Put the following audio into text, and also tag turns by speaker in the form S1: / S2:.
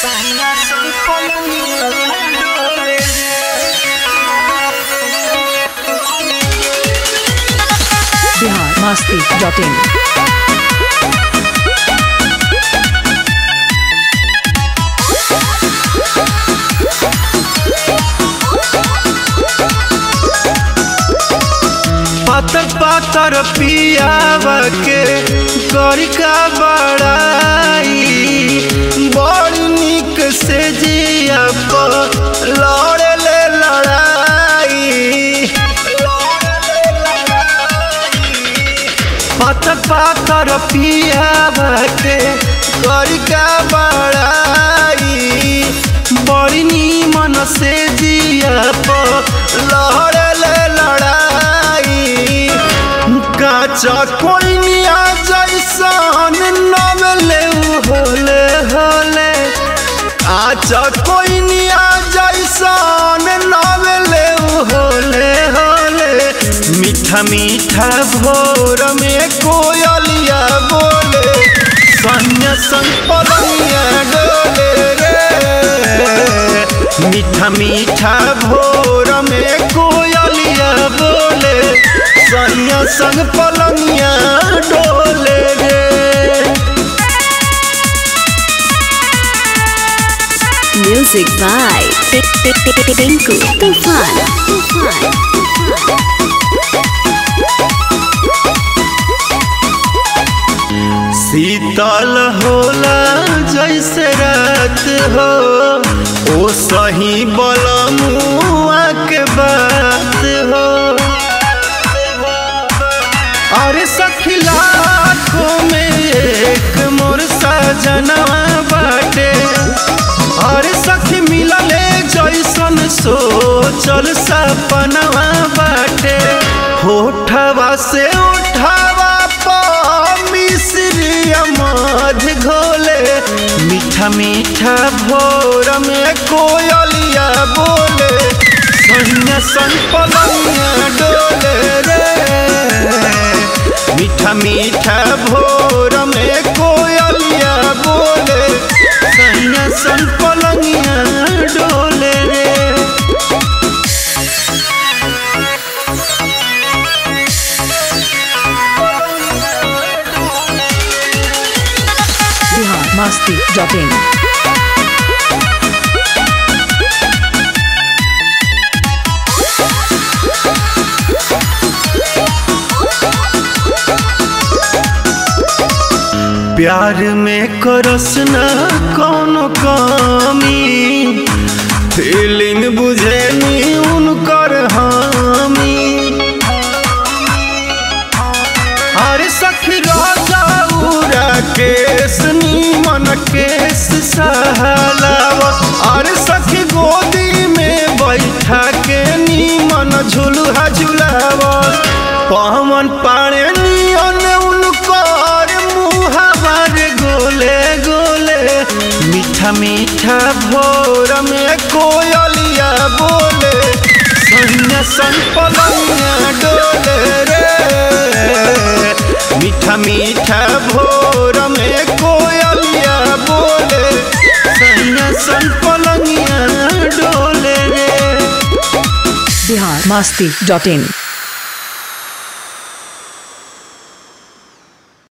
S1: Bihar Masti dot in
S2: पातर पातर पियावा के गरिका बड़ाई बड़ निक से जिया पर लड़े ले लड़ाई पातर पातर पियावा के गरिका बड़ाई बड़ी निमन से जिया पर लड़े ले लड़ाई काचा कोई निया जैसन नवले होले होले आचा कोई निया जैसन नवले होले होले मीठा मीठा भोर में कोयलिया बोले सन्या संग पलंगिया डोले रे मीठा मीठा भोर में कोयलिया बोले सैया संग पलंगिया डोले रे
S3: Music by Tinku Tufan. Tufan.
S2: शीतल होला जैसे रात हो ओ सही बलमुआ के बात हो अरे सखी लाखों में एक मोर सजनवा बाटे अरे सखी मिलले जैसन सोचल सपनवा बाटे होठवा से उठावा पर मिश्रिया मध घोले मीठा मीठा भोर में कोयलिया बोले सैया सन पलंगिया डोले रे मीठा मीठा भोर में कोयलिया बोले सैया सन पलंगिया डोले रे
S1: बिहार मस्ती डॉट इन
S2: प्यार में करस न कौनो कमी फीलिंग बुझे नी उनकर हामी अरे सखी राजा उरा केस नीमन केस सहलावत अरे सखी गोदी में बैठा के नीमन झुलुहा झुलावत पवन पाड़े नियन उनकर मुहावर गोले गोले मीठा मीठा भोर में कोयलिया बोले सैया सन पलंगिया डोले रे मीठा मीठा भोर में कोयलिया बोले सैया सन पलंगिया डोले रे
S1: बिहार मस्ती डॉट इन